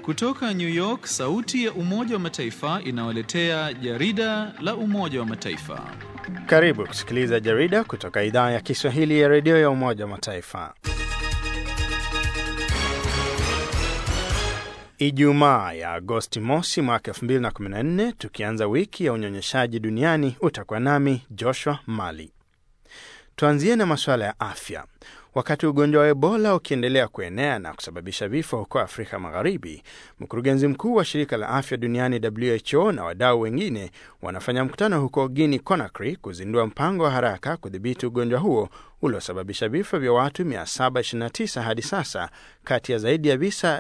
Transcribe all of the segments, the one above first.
Kutoka New York, sauti ya Umoja wa Mataifa inawaletea jarida la Umoja wa Mataifa. Karibu kusikiliza jarida kutoka idhaa ya Kiswahili ya redio ya Umoja wa Mataifa. Ijumaa ya Agosti mosi mwaka 2014, tukianza wiki ya unyonyeshaji duniani, utakuwa nami Joshua Mali. Tuanzie na masuala ya afya. Wakati ugonjwa wa Ebola ukiendelea kuenea na kusababisha vifo huko Afrika Magharibi, mkurugenzi mkuu wa shirika la afya duniani WHO na wadau wengine wanafanya mkutano huko Guinea Conakry kuzindua mpango wa haraka kudhibiti ugonjwa huo uliosababisha vifo vya watu 729 hadi sasa, kati ya zaidi ya visa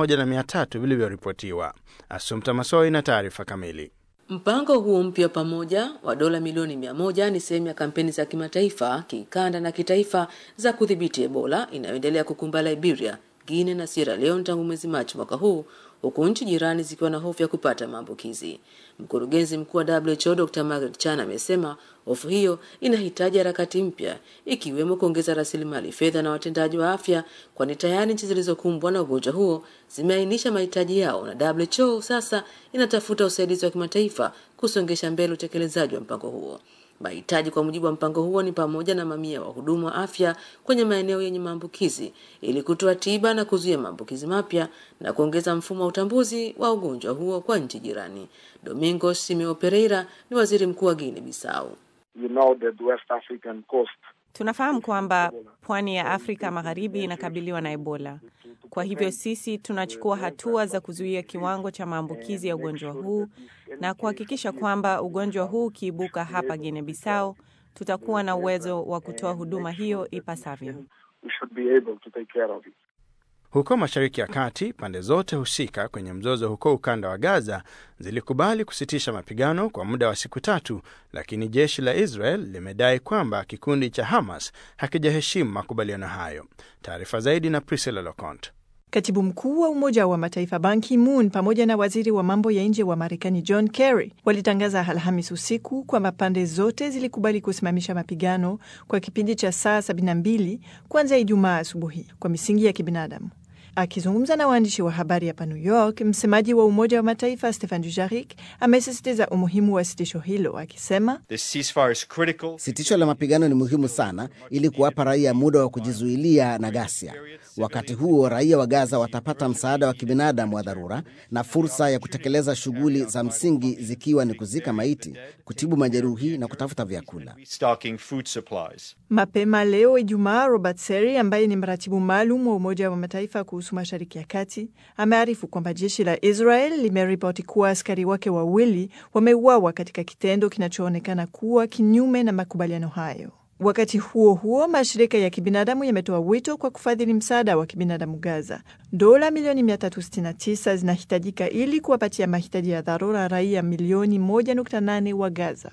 1300 vilivyoripotiwa. Asumta Masoi na taarifa kamili. Mpango huo mpya pamoja wa dola milioni mia moja ni sehemu ya kampeni za kimataifa, kikanda na kitaifa za kudhibiti Ebola inayoendelea kukumba Liberia, Guinea na Sierra Leone tangu mwezi Machi mwaka huu, huku nchi jirani zikiwa na hofu ya kupata maambukizi. Mkurugenzi mkuu wa WHO Dr. Margaret Chan amesema hofu hiyo inahitaji harakati mpya, ikiwemo kuongeza rasilimali fedha na watendaji wa afya, kwani tayari nchi zilizokumbwa na ugonjwa huo zimeainisha mahitaji yao, na WHO sasa inatafuta usaidizi wa kimataifa kusongesha mbele utekelezaji wa mpango huo. Mahitaji kwa mujibu wa mpango huo ni pamoja na mamia wa wahudumu wa afya kwenye maeneo yenye maambukizi ili kutoa tiba na kuzuia maambukizi mapya na kuongeza mfumo wa utambuzi wa ugonjwa huo kwa nchi jirani. Domingos Simeo Pereira ni waziri mkuu wa Guinea Bissau. You know that West African coast Tunafahamu kwamba pwani ya Afrika Magharibi inakabiliwa na Ebola. Kwa hivyo sisi tunachukua hatua za kuzuia kiwango cha maambukizi ya ugonjwa huu na kuhakikisha kwamba ugonjwa huu ukiibuka hapa Guinea Bissau, tutakuwa na uwezo wa kutoa huduma hiyo ipasavyo. we should be able to take care of it. Huko Mashariki ya Kati, pande zote husika kwenye mzozo huko ukanda wa Gaza zilikubali kusitisha mapigano kwa muda wa siku tatu, lakini jeshi la Israel limedai kwamba kikundi cha Hamas hakijaheshimu makubaliano hayo. Taarifa zaidi na Priscilla Locont. Katibu mkuu wa Umoja wa Mataifa Ban Ki-moon pamoja na waziri wa mambo ya nje wa Marekani John Kerry walitangaza Alhamis usiku kwamba pande zote zilikubali kusimamisha mapigano kwa kipindi cha saa 72 kuanzia Ijumaa asubuhi kwa misingi ya kibinadamu. Akizungumza na waandishi wa habari hapa New York, msemaji wa Umoja wa Mataifa Stefan Dujarric amesisitiza umuhimu wa sitisho hilo akisema, sitisho la mapigano ni muhimu sana ili kuwapa raia muda wa kujizuilia na ghasia. Wakati huo raia wa Gaza watapata msaada wa kibinadamu wa dharura na fursa ya kutekeleza shughuli za msingi zikiwa ni kuzika maiti, kutibu majeruhi na kutafuta vyakula. Mapema leo Ijumaa, Robert Seri ambaye ni mratibu maalum wa Umoja wa Mataifa kuhusu Mashariki ya Kati amearifu kwamba jeshi la Israel limeripoti kuwa askari wake wawili wameuawa katika kitendo kinachoonekana kuwa kinyume na makubaliano hayo. Wakati huo huo, mashirika ya kibinadamu yametoa wito kwa kufadhili msaada wa kibinadamu Gaza. Dola milioni 369 zinahitajika ili kuwapatia mahitaji ya dharura raia milioni 1.8 wa Gaza.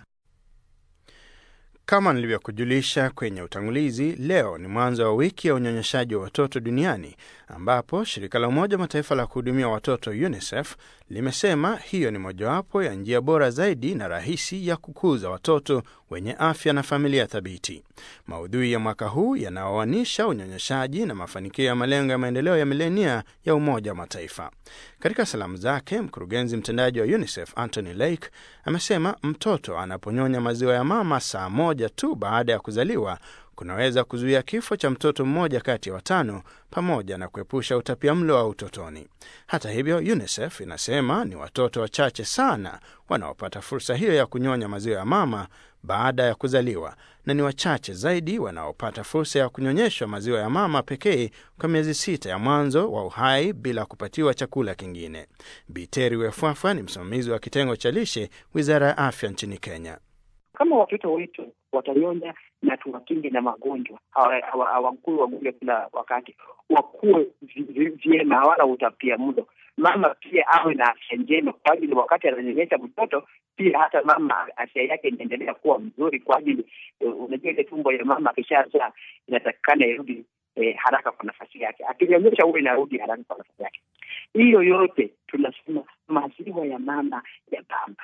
Kama nilivyokujulisha kwenye utangulizi, leo ni mwanzo wa wiki ya unyonyeshaji wa watoto duniani ambapo shirika la Umoja wa Mataifa la kuhudumia watoto UNICEF limesema hiyo ni mojawapo ya njia bora zaidi na rahisi ya kukuza watoto wenye afya na familia thabiti. Maudhui ya mwaka huu yanaoanisha unyonyeshaji na mafanikio ya malengo ya maendeleo ya milenia ya Umoja wa Mataifa. Katika salamu zake, mkurugenzi mtendaji wa UNICEF Anthony Lake amesema mtoto anaponyonya maziwa ya mama saa moja tu baada ya kuzaliwa kunaweza kuzuia kifo cha mtoto mmoja kati ya watano pamoja na kuepusha utapiamlo wa utotoni. Hata hivyo, UNICEF inasema ni watoto wachache sana wanaopata fursa hiyo ya kunyonya maziwa ya mama baada ya kuzaliwa na ni wachache zaidi wanaopata fursa ya kunyonyeshwa maziwa ya mama pekee kwa miezi sita ya mwanzo wa uhai bila kupatiwa chakula kingine. Biteri Wefwafwa ni msimamizi wa kitengo cha lishe, Wizara ya Afya nchini Kenya. Kama watoto wetu watanyonya na tuwakinge na magonjwa, hawakui wagonjwa kila wakati, wakuwe vyema, hawana utapia mlo. Mama pia awe na afya njema, kwa ajili wakati ananyonyesha mtoto pia hata mama afya yake inaendelea kuwa mzuri, kwa ajili unajua ile tumbo ya mama akishazaa inatakikana irudi eh, haraka kwa nafasi yake, akinyonyesha huwe inarudi haraka kwa nafasi yake. Hiyo yote tunasema maziwa ya mama ya bamba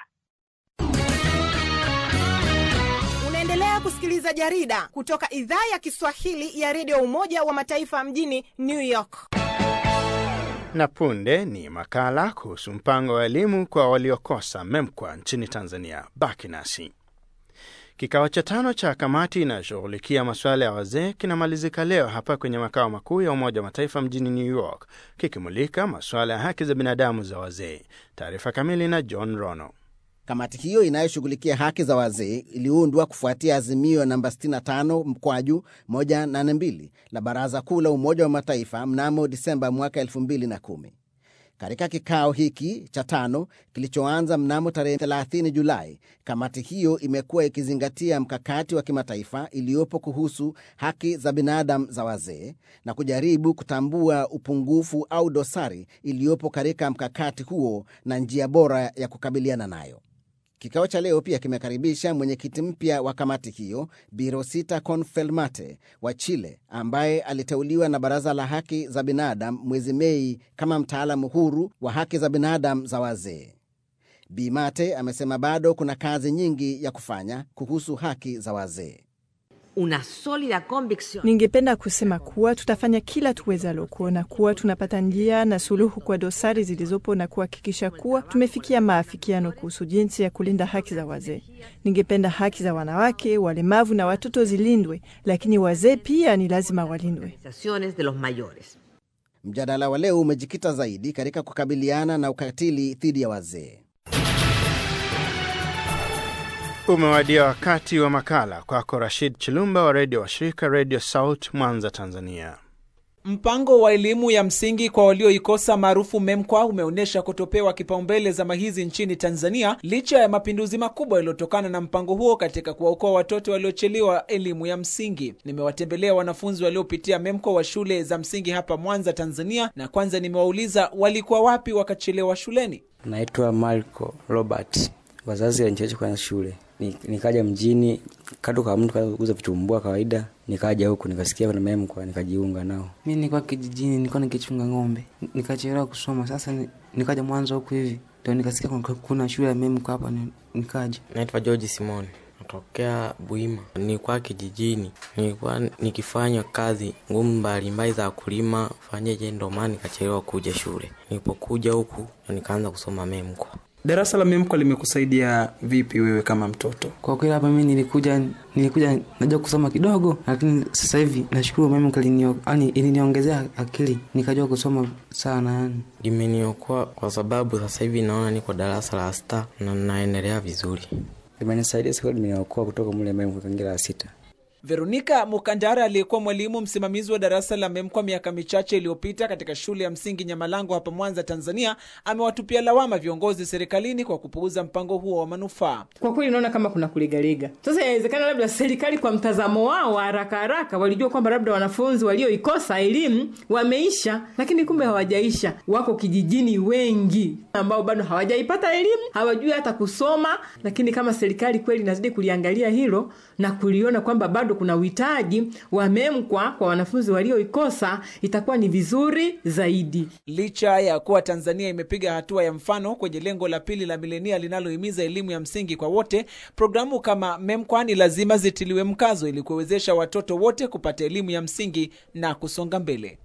Unaendelea kusikiliza jarida kutoka idhaa ya Kiswahili ya redio Umoja wa Mataifa mjini New York. Na punde ni makala kuhusu mpango wa elimu kwa waliokosa MEMKWA nchini Tanzania. Baki nasi. Kikao cha tano cha kamati inayoshughulikia masuala ya wazee kinamalizika leo hapa kwenye makao makuu ya Umoja wa Mataifa mjini New York, kikimulika masuala ya haki za binadamu za wazee. Taarifa kamili na John Rono. Kamati hiyo inayoshughulikia haki za wazee iliundwa kufuatia azimio namba 65 mkwaju 182 la Baraza Kuu la Umoja wa Mataifa mnamo Disemba mwaka 2010. Katika kikao hiki cha tano kilichoanza mnamo tarehe 30 Julai, kamati hiyo imekuwa ikizingatia mkakati wa kimataifa iliyopo kuhusu haki za binadamu za wazee na kujaribu kutambua upungufu au dosari iliyopo katika mkakati huo na njia bora ya kukabiliana nayo. Kikao cha leo pia kimekaribisha mwenyekiti mpya wa kamati hiyo Bi Rosita Confelmate wa Chile, ambaye aliteuliwa na Baraza la Haki za Binadamu mwezi Mei kama mtaalamu huru wa haki za binadamu za wazee. Bi Mate amesema bado kuna kazi nyingi ya kufanya kuhusu haki za wazee. Una sólida convicción. Ningependa kusema kuwa tutafanya kila tuwezalo kuona kuwa tunapata njia na suluhu kwa dosari zilizopo na kuhakikisha kuwa tumefikia maafikiano kuhusu jinsi ya kulinda haki za wazee. Ningependa haki za wanawake, walemavu na watoto zilindwe, lakini wazee pia ni lazima walindwe. Organizaciones de los mayores. Mjadala wa leo umejikita zaidi katika kukabiliana na ukatili dhidi ya wazee. Umewadia wakati wa makala kwako Rashid Chilumba wa redio wa shirika Radio South Mwanza, Tanzania. Mpango wa elimu ya msingi kwa walioikosa maarufu MEMKWA umeonyesha kutopewa kipaumbele zama hizi nchini Tanzania licha ya mapinduzi makubwa yaliyotokana na mpango huo katika kuwaokoa watoto waliochelewa elimu ya msingi. Nimewatembelea wanafunzi waliopitia MEMKWA wa shule za msingi hapa Mwanza, Tanzania, na kwanza nimewauliza walikuwa wapi wakachelewa shuleni. Naitwa Marco Robert, wazazi waliniacha kwenye shule Ni- nikaja mjini kado kwa mtu kauza vitumbua kawaida, nikaja huku nikasikia kuna MEMKWA nikajiunga nao. mi nilikuwa kijijini nilikuwa nikichunga ng'ombe nikachelewa kusoma sasa ni- nikaja mwanzo huku hivi ndio nikasikia kuna, kuna shule ya memko hapa ni- nikaja Naitwa George Simon, natokea Buima. Nilikuwa kijijini, nilikuwa nikifanya kazi ngumu mbalimbali za kulima fanyeje, ndo maana nikachelewa kuja shule. Nilipokuja huku ndo nikaanza kusoma MEMKWA. Darasa la MEMKWA limekusaidia vipi wewe kama mtoto? kwa kweli hapa mi nilikuja nilikuja najua kusoma kidogo lakini sasa hivi nashukuru memko iliniongezea akili nikajua kusoma sana yani Limeniokoa kwa sababu sasa hivi naona niko darasa la sita na naendelea vizuri. Limenisaidia siku limeniokoa kutoka mule MEMKWA kangira la sita. Veronika Mukandara aliyekuwa mwalimu msimamizi wa darasa la MEMKWA miaka michache iliyopita katika shule ya msingi Nyamalango hapa Mwanza, Tanzania, amewatupia lawama viongozi serikalini kwa kupuuza mpango huo wa manufaa. Kwa kweli naona kama kuna kulegalega. Sasa inawezekana labda serikali kwa mtazamo wao wa haraka haraka walijua kwamba labda wanafunzi walioikosa elimu wameisha, lakini kumbe hawajaisha. Wako kijijini wengi ambao bado hawajaipata elimu, hawajui hata kusoma. Lakini kama serikali kweli inazidi kuliangalia hilo na kuliona kwamba bado kuna uhitaji wa MEMKWA kwa wanafunzi walioikosa, itakuwa ni vizuri zaidi. Licha ya kuwa Tanzania imepiga hatua ya mfano kwenye lengo la pili la milenia linalohimiza elimu ya msingi kwa wote, programu kama MEMKWA ni lazima zitiliwe mkazo ili kuwezesha watoto wote kupata elimu ya msingi na kusonga mbele.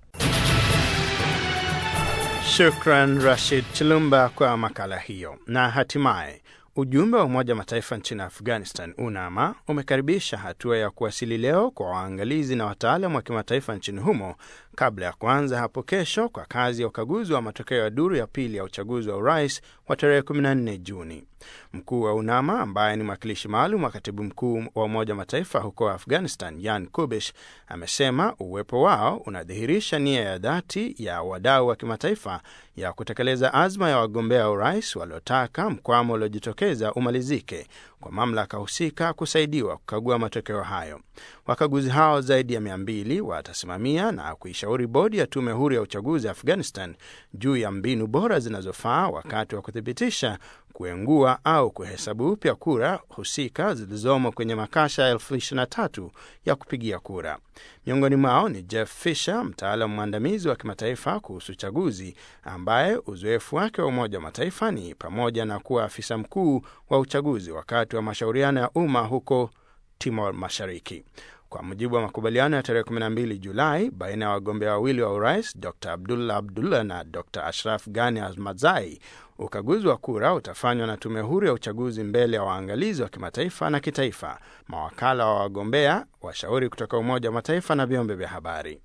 Shukran Rashid Chilumba kwa makala hiyo. Na hatimaye ujumbe wa Umoja wa Mataifa nchini Afghanistan, UNAMA, umekaribisha hatua ya kuwasili leo kwa waangalizi na wataalam wa kimataifa nchini humo kabla ya kuanza hapo kesho kwa kazi ya ukaguzi wa matokeo ya duru ya pili ya uchaguzi wa urais wa tarehe 14 Juni. Mkuu wa UNAMA ambaye ni mwakilishi maalum wa katibu mkuu wa Umoja wa Mataifa huko Afghanistan, Yan Kubish, amesema uwepo wao unadhihirisha nia ya dhati ya wadau wa kimataifa ya kutekeleza azma ya wagombea urais waliotaka mkwamo uliojitokeza umalizike kwa mamlaka husika kusaidiwa kukagua matokeo hayo. Wakaguzi hao zaidi ya mia mbili watasimamia na kuishauri bodi ya tume huru ya uchaguzi Afghanistan juu ya mbinu bora zinazofaa wakati wa kuthibitisha kuengua au kuhesabu upya kura husika zilizomo kwenye makasha elfu ishirini na tatu ya kupigia kura. Miongoni mwao ni Jeff Fisher, mtaalamu mwandamizi wa kimataifa kuhusu uchaguzi, ambaye uzoefu wake wa Umoja wa Mataifa ni pamoja na kuwa afisa mkuu wa uchaguzi wakati wa mashauriano ya umma huko Timor Mashariki. Kwa mujibu wa makubaliano ya tarehe 12 Julai baina ya wagombea wawili wa urais Dr Abdullah Abdullah na Dr Ashraf Ghani Ahmadzai, ukaguzi wa kura utafanywa na tume huru ya uchaguzi mbele ya waangalizi wa kimataifa na kitaifa, mawakala wa wagombea, washauri kutoka Umoja wa Mataifa na vyombo vya habari.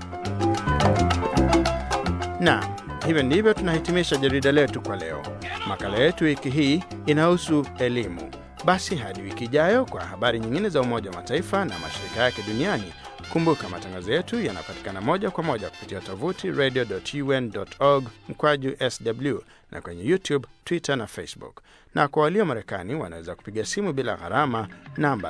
Na hivyo ndivyo tunahitimisha jarida letu kwa leo. Makala yetu wiki hii inahusu elimu. Basi hadi wiki ijayo kwa habari nyingine za Umoja wa Mataifa na mashirika yake duniani. Kumbuka matangazo yetu yanapatikana moja kwa moja kupitia tovuti radio.un.org mkwaju sw na kwenye YouTube, Twitter na Facebook. Na kwa walio Marekani wanaweza kupiga simu bila gharama namba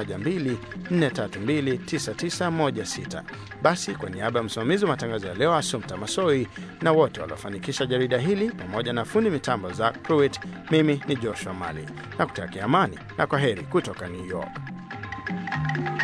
712-432-9916. Basi kwa niaba ya msimamizi wa matangazo ya leo Asumta Masoi na wote waliofanikisha jarida hili pamoja na fundi mitambo za Pruitt, mimi ni Joshua Mali na kutakia amani na kwa heri kutoka New York.